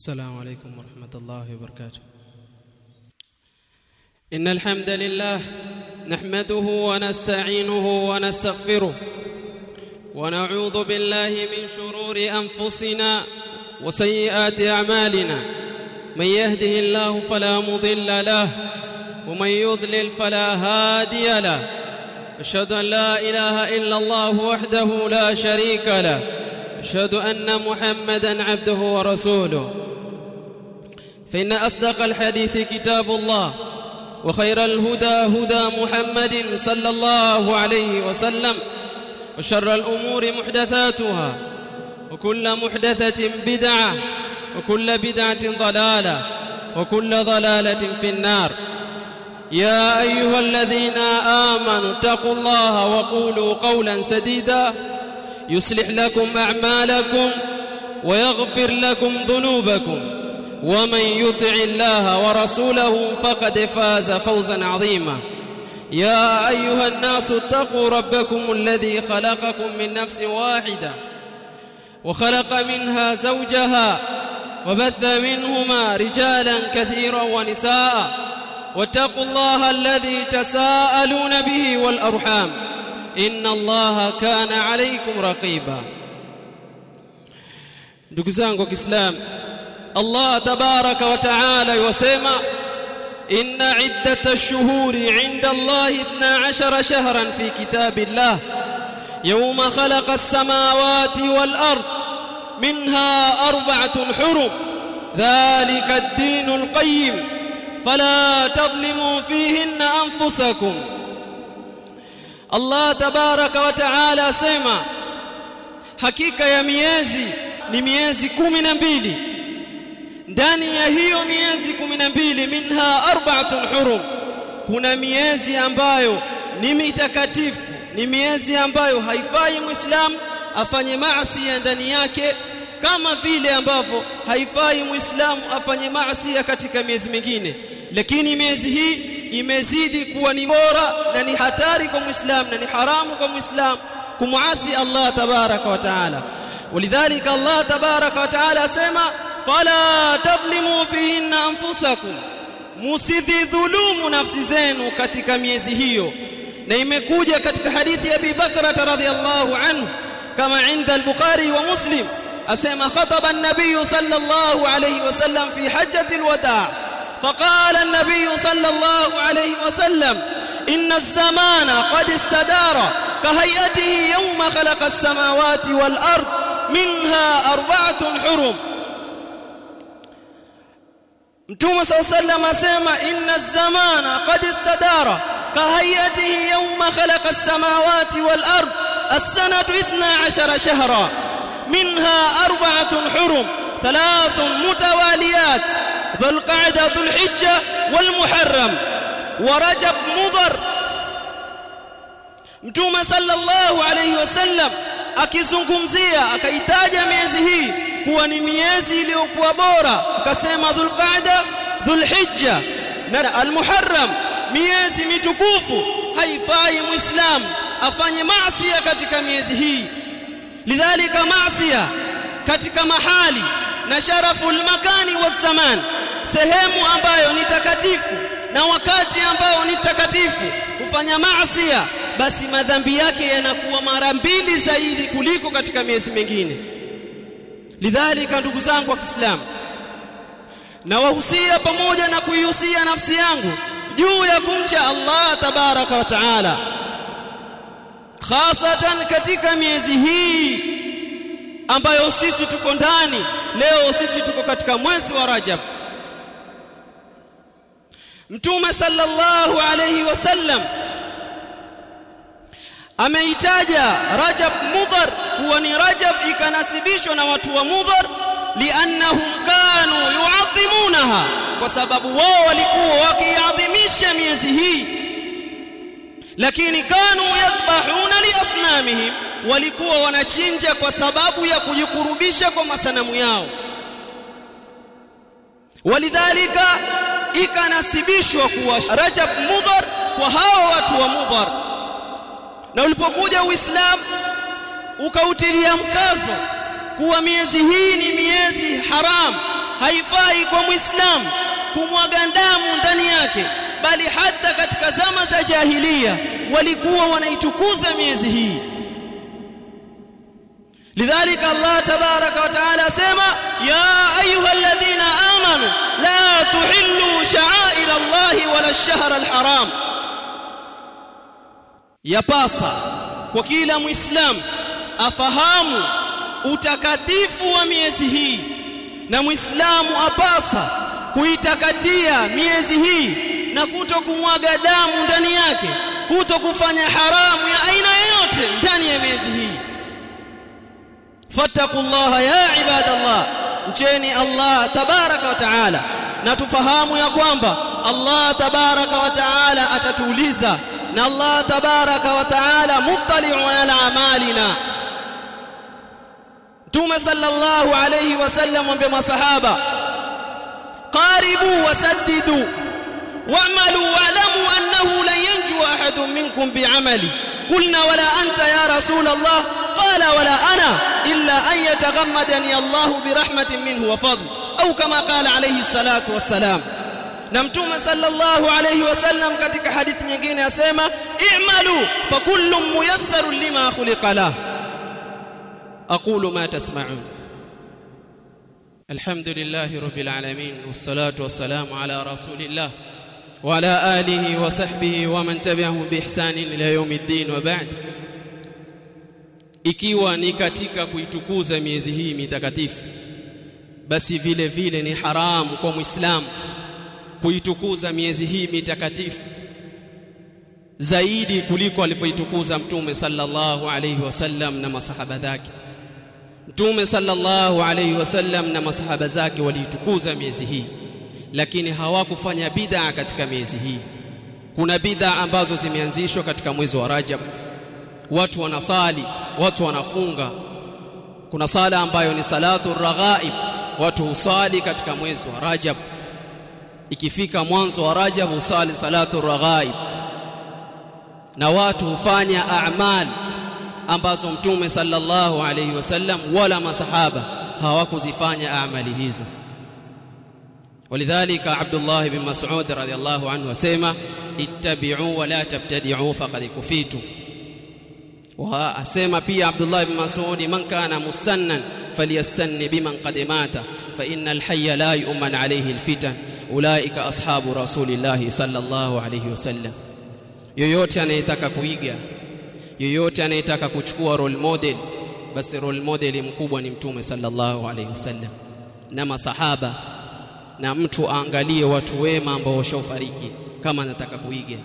السلام عليكم ورحمة الله وبركاته إن الحمد لله نحمده ونستعينه ونستغفره ونعوذ بالله من شرور أنفسنا وسيئات أعمالنا من يهده الله فلا مضل له ومن يضلل فلا هادي له أشهد أن لا إله إلا الله وحده لا شريك له أشهد أن محمدا عبده ورسوله فإن أصدق الحديث كتاب الله وخير الهدى هدى محمد صلى الله عليه وسلم وشر الأمور محدثاتها وكل محدثة بدعة وكل بدعة ضلالة وكل ضلالة في النار يا أيها الذين آمنوا اتقوا الله وقولوا قولا سديدا يصلح لكم أعمالكم ويغفر لكم ذنوبكم ومن يطع الله ورسوله فقد فاز فوزا عظيما يا أيها الناس اتقوا ربكم الذي خلقكم من نفس واحدة وخلق منها زوجها وبث منهما رجالا كثيرا ونساء واتقوا الله الذي تساءلون به والأرحام إن الله كان عليكم رقيبا ndugu zangu wa Kiislamu Allah tabaraka wa taala yasema inna iddata ash-shuhuri 'inda Allah 12 shahran fi kitabillah yawma khalaqa as-samawati wal ard minha arba'atun hurum dhalika ad-din al-qayyim fala tadhlimu fihinna anfusakum Allah tabaraka wa taala asema hakika ya miezi ni miezi kumi na mbili ndani ya hiyo miezi kumi na mbili minha arba'atun hurum kuna miezi ambayo ni mitakatifu ni miezi ambayo haifai muislamu afanye maasi ndani yake kama vile ambavyo haifai muislamu afanye maasi katika miezi mingine lakini miezi hii imezidi kuwa ni bora na ni hatari kwa muislamu na ni haramu kwa muislamu kumuasi Allah tabaraka wa taala ولذلك الله تبارك وتعالى اسما فلا تظلموا فيهن انفسكم msidhulumu nafsi zenu katika miezi hiyo na imekuja katika hadithi ya Abi Bakra radhiyallahu anhu kama inda al-Bukhari wa Muslim asema khataba an-nabiy sallallahu alayhi wasallam fi hajjati al-wada' فقال النبي صلى الله عليه وسلم إن الزمان قد استدار كهيئته يوم خلق السماوات والأرض منها أربعة حرم متوم صلى الله عليه وسلم أسمى إن الزمان قد استدار كهيئته يوم خلق السماوات والأرض السنة اثنا عشر شهرا منها أربعة حرم ثلاث متواليات ذو القعدة ذو الحجة والمحرم ورجب مضر mtume sallallahu alayhi wasallam akizungumzia akaitaja miezi hii kuwa ni miezi iliyokuwa bora akasema dhulqaada dhulhijja na almuharram miezi mitukufu haifai muislam afanye maasi katika miezi hii lidhalika maasi katika mahali na sharafu makani wa zaman sehemu ambayo ni takatifu na wakati ambao ni takatifu kufanya maasi basi madhambi yake yanakuwa mara mbili zaidi kuliko katika miezi mingine lidhalika ndugu zangu wa Kiislamu na wahusia pamoja na kuihusia nafsi yangu juu ya kumcha Allah tabaraka wa taala hasatan katika miezi hii ambayo sisi tuko ndani leo sisi tuko katika mwezi wa Rajab Mtume sallallahu alayhi wasallam ameitaja Rajab Mudhar kuwa ni Rajab ikanasibishwa na watu wa Mudhar liannahum kanu yuadhimunaha kwa sababu wao walikuwa wakiadhimisha miezi hii lakini kanu yadhbahuna liasnamihim walikuwa wanachinja kwa sababu ya kujikurubisha kwa masanamu yao walidhalika ikanasibishwa kuwa Rajab Mudhar kwa hao watu wa Mudhar na ulipokuja Uislamu ukautilia mkazo kuwa miezi hii ni miezi haram haifai kwa muislamu kumwaga damu ndani yake bali hata katika zama za jahiliya walikuwa wanaitukuza miezi hii لذلك الله تبارك وتعالى سما يا أيها الذين آمنوا لا تحلوا شعائر الله ولا الشهر الحرام yapasa kwa kila muislamu afahamu utakatifu wa miezi hii na muislamu apasa kuitakatia miezi hii na kuto kumwaga damu ndani yake kuto kufanya haramu ya aina yoyote ndani ya miezi hii fattaqullaha ya ibadallah mcheni Allah tabaraka wa taala na tufahamu ya kwamba Allah tabaraka wa taala atatuuliza na Allah tabaraka wa taala muttali'un ala amalina Mtume sallallahu alayhi wasallam mwambie masahaba qaribu wasaddidu wa'malu wa'lamu annahu lan yanju ahadun minkum bi'amali قلنا ولا أنت يا رسول الله قال ولا أنا إلا أن يتغمدني الله برحمة منه وفضل أو كما قال عليه الصلاة والسلام نمتوم صلى الله عليه وسلم katika hadithi nyingine asema i'malu fakullu muyassar lima khuliqa lah aqulu ma tasma'un alhamdulillahi rabbil alamin wassalatu wassalamu ala rasulillah وعلى آله وصحبه ومن تبعه بإحسان إلى يوم الدين وبعد ikiwa ni katika kuitukuza miezi hii mitakatifu basi vile vile ni haramu kwa muislamu kuitukuza miezi hii mitakatifu zaidi kuliko alivyoitukuza mtume sallallahu alayhi wasallam na masahaba zake mtume sallallahu alayhi wasallam na masahaba zake waliitukuza miezi hii lakini hawakufanya bid'a katika miezi hii kuna bid'a ambazo zimeanzishwa katika mwezi wa Rajab watu wanasali watu wanafunga kuna sala ambayo ni salatu raghaib watu husali katika mwezi wa Rajab ikifika mwanzo wa Rajab husali salatu raghaib na watu hufanya a'mal ambazo mtume sallallahu alayhi wasallam wala masahaba hawakuzifanya amali hizo ولذلك عبد الله بن مسعود رضي الله عنه وسيما اتبعوا ولا تبتدعوا فقد كفيتم واسما pia عبد الله بن مسعود من كان مستنا فليستن بمن قد مات فإن الحي لا يؤمن عليه الفتن أولئك أصحاب رسول الله صلى الله عليه وسلم yoyote anayetaka kuiga yoyote anayetaka kuchukua role model basi role model mkubwa ni mtume sallallahu alaihi wasallam na masahaba na mtu aangalie watu wema ambao washafariki kama anataka kuiga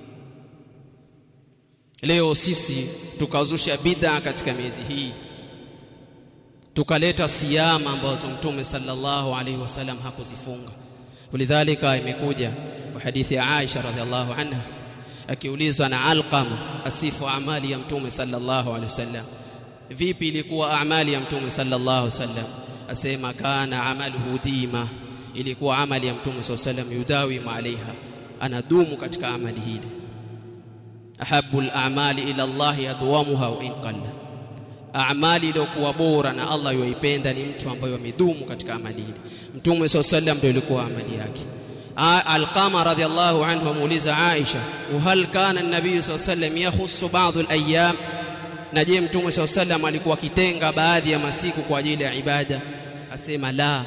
leo sisi tukazusha bid'a katika miezi hii tukaleta siyama ambazo mtume sallallahu alaihi wasallam hakuzifunga walidhalika imekuja kwa hadithi ya Aisha radhiallahu anha akiulizwa na Alqama asifu amali ya mtume sallallahu alaihi wasallam vipi ilikuwa amali ya mtume sallallahu alaihi wasallam asema kana amaluhu dima ilikuwa amali ya mtume SAW sallam yudawi alaiha anadumu katika amali hili ahabbu al-a'mali ila Allah yadwamuha wa in qalla a'mali iliyokuwa bora na Allah yoipenda ni mtu ambaye amedumu katika amali hili mtume SAW sallam ndio ilikuwa amali yake Alqama radhiallahu anhu amuuliza Aisha hal kana an-nabiy SAW sallam yakhussu ba'd al-ayyam na je mtume SAW sallam alikuwa akitenga baadhi ya masiku kwa ajili ya ibada asema la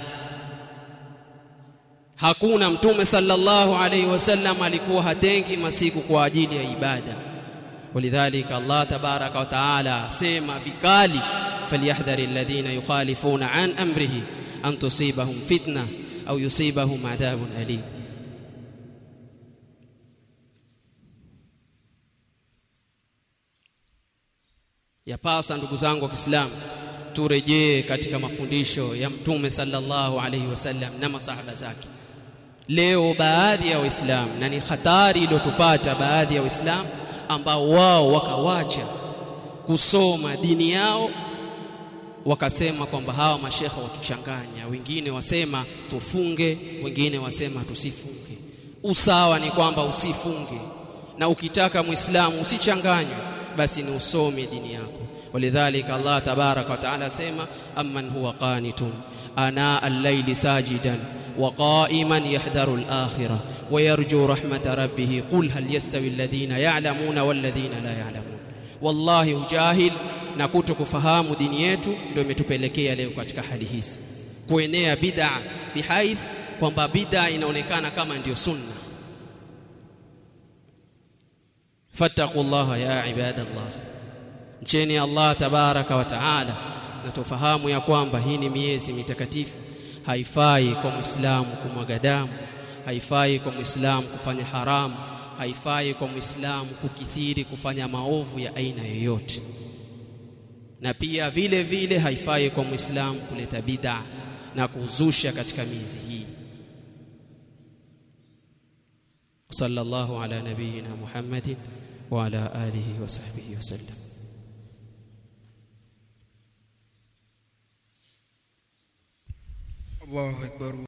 hakuna mtume sallallahu alayhi wasallam alikuwa hatengi masiku kwa ajili ya ibada walidhalika Allah tabaraka wa taala sema vikali falyahdhari alladhina yukhalifuna an amrihi an tusibahum fitna au yusibahum adhabun alim yapasa ndugu zangu wa Kiislamu turejee katika mafundisho ya mtume sallallahu alaihi wasallam na masahaba zake leo baadhi ya waislamu na ni hatari iliyotupata baadhi ya waislamu ambao wao wakawacha kusoma dini yao wakasema kwamba hawa mashekha watuchanganya wengine wasema tufunge wengine wasema tusifunge usawa ni kwamba usifunge na ukitaka muislamu usichanganywe basi ni usome dini yako ولذلك الله تبارك وتعالى سيما أمن هو قانت ana al-layli sajidan wa qa'iman yahdharu al-akhirah wa yarju rahmata rabbih qul hal yastawi alladhina ya'lamuna wal ladhina la ya'lamun wallahi ujahil na kutokufahamu dini yetu ndio imetupelekea leo katika hali hizi kuenea bid'a bihaith kwamba bid'a inaonekana kama ndiyo sunna fattaqullaha ya ibadallah mcheni Allah tabaraka wa taala na tufahamu ya kwamba hii ni miezi mitakatifu haifai kwa muislamu kumwaga damu haifai kwa muislamu kufanya haramu haifai kwa muislamu kukithiri kufanya maovu ya aina yoyote na pia vile vile haifai kwa muislamu kuleta bid'a na kuzusha katika miezi hii sallallahu ala nabiyyina muhammadin wa ala alihi wa sahbihi wasallam Allahu akbar